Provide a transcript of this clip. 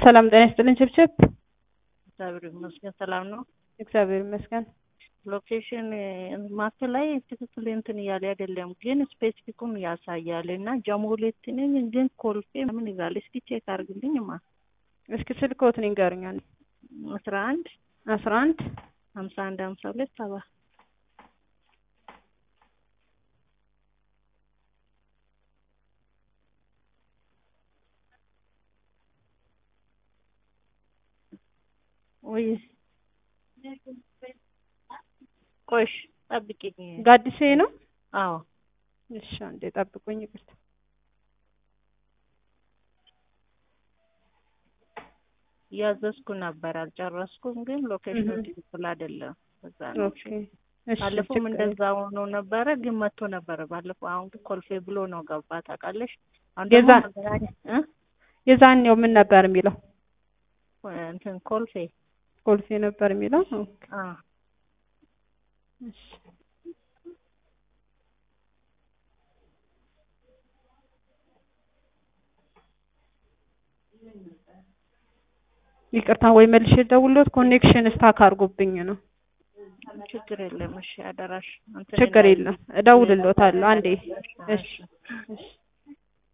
ሰላም ጤና ይስጥልኝ ችብችብ። እግዚአብሔር ይመስገን ሰላም ነው። እግዚአብሔር ይመስገን። ሎኬሽን ማፕ ላይ ትክክል እንትን እያለ አይደለም፣ ግን ስፔሲፊኩን ያሳያል እና ጀሞሌት ነኝ ግን ኮልፌ ምን ይላል? እስኪ ቼክ አድርግልኝማ። እስኪ ስልክዎትን ይንገሩኝ። አንዴ አስራ አንድ አስራ አንድ ሀምሳ አንድ ሀምሳ ሁለት ሰባ ወይ ቆሽ ጠብቂኝ። ጋዲሴ ነው። አዎ እሺ አንዴ ጠብቁኝ። ይቅርታ እያዘዝኩ ነበር አልጨረስኩም፣ ግን ሎኬሽኑ ትክክል አይደለም። እዛ ነው። ኦኬ እሺ ባለፈውም ችግር እንደዛ ሆኖ ነበረ፣ ግን መጥቶ ነበረ ባለፈው። አሁን ግን ኮልፌ ብሎ ነው ገባ። ታውቃለሽ? አሁን ደግሞ የዛ- መገናኛ እ የዛኔው ምን ነበር የሚለው? እንትን ኮልፌ ኮልፌ ነበር የሚለው። ኦኬ አ እሺ ይቅርታ ወይ መልሼ ደውሎት ኮኔክሽን ስታክ አድርጎብኝ ነው። ችግር የለም። እሺ አደራሽ እንትን ችግር እንዳይል። የለም እደውልልዎታለሁ። አንዴ እሺ እሺ